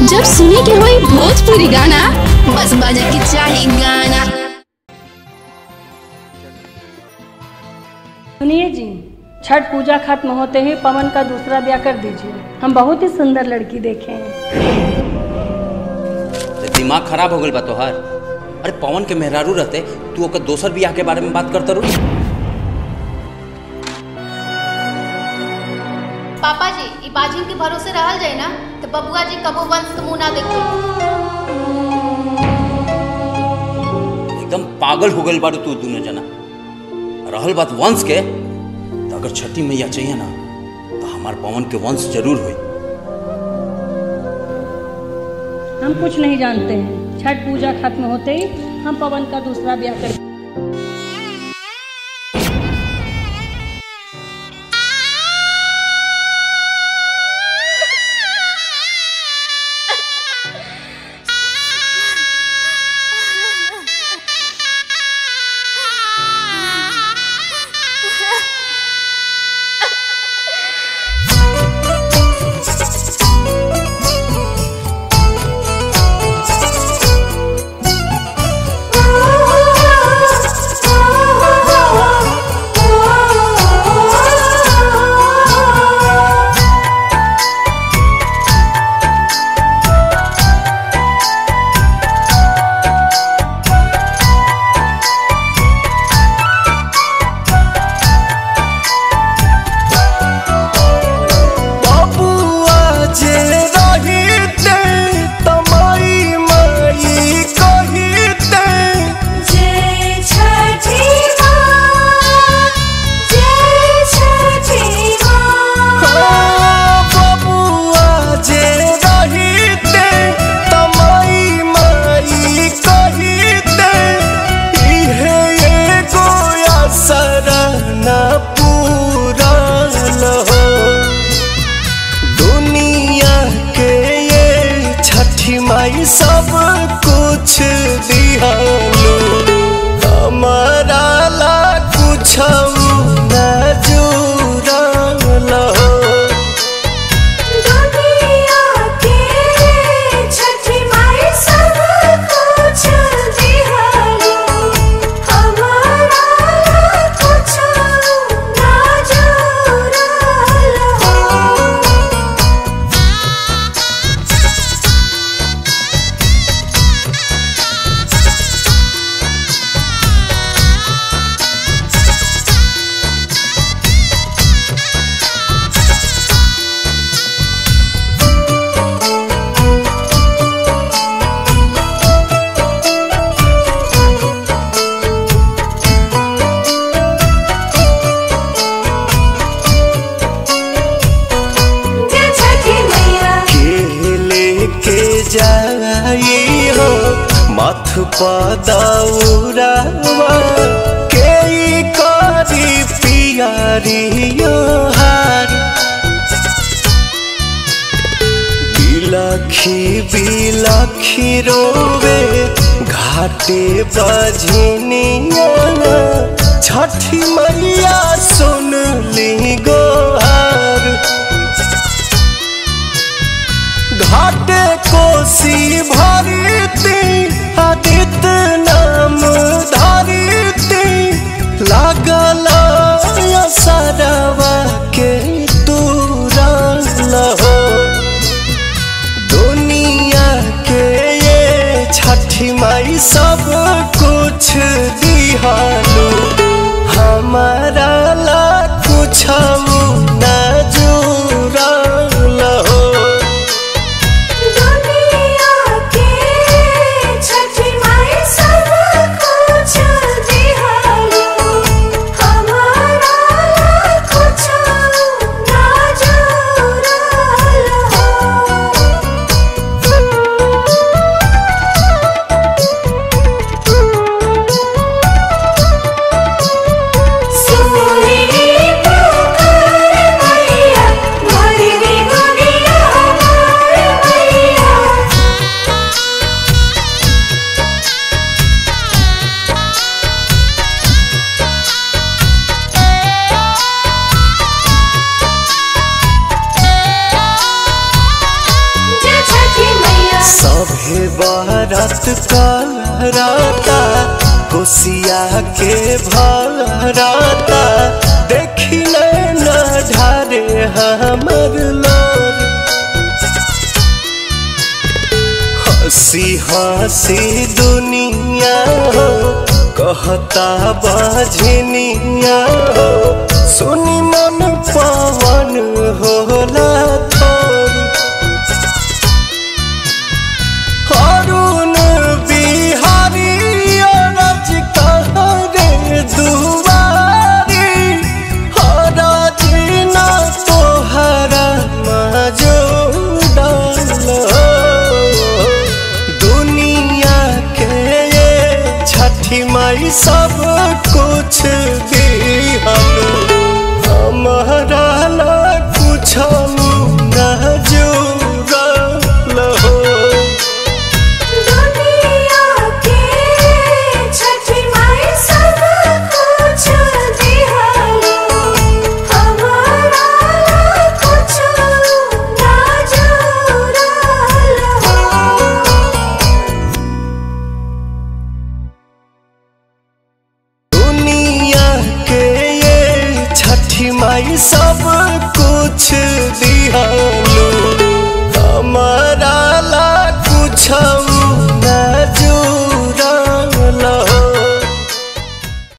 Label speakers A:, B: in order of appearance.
A: जब सुने के होई भोजपुरी गाना बस बजे के चाही गाना
B: सुनिए जी छठ पूजा खत्म होते ही पवन का दूसरा ब्याह कर दीजिए हम बहुत ही सुंदर लड़की देखे हैं
C: ते दिमाग खराब हो गल बा तोहार अरे पवन के मेहरारू रहते तू ओकर दोसर बियाह के बारे में बात करता रू
D: पापा जी ई बाजिन के भरोसे रहल जाए ना तो बबुआ जी कबो वंश के मुंह ना देखो
C: एकदम पागल हो गल बारू तू दोनों जना रहल बात वंश के तो अगर छठी मैया चाहिए ना तो हमार पवन के वंश जरूर होई
B: हम कुछ नहीं जानते हैं छठ पूजा खत्म होते ही हम पवन का दूसरा ब्याह कर
E: बबुआ जे रहिते तमाई माई कहिते बबुआ जे रहिते तमाई माई कहिते इहे एगो असर न पूरल हो दुनिया के ये छठी माई सब कुछ दिहालो हमारा ला कुछ न जुड़ल हो के लेके जाई हो मथ पदौरावा के ई करी पियारियो हार बिलखी बिलखी रोवे घाटे बजनिया छठी मैया सुन ली गोहार घाटे कोसी भरती आदित नाम धरती लागल सरवा के तुरल हो दुनिया के ये छठी माई सब कुछ दिहालो हमारा ला कुछ न जुड़ल हो
F: दुनिया के छठी माई सा
E: सभे बारात कराता कोसिया के भराता देखी न ढारे हमर लोर हंसी हंसी दुनिया हो कहता बाझनिया हो सुनी मन पवन होला थोरी अरुण बिहारी अरज कहरे दुआरी हरज न तोहरा मजूदल दुनिया के ये छठी माई सब कुछ दिहल हमारा ला कुछ न जुड़ल हो
F: दुनिया के छठी माई सब कुछ दिहलो हमारा कुछ ना जुड़ल हो
E: दुनिया के ये छठी माई सब कुछ दी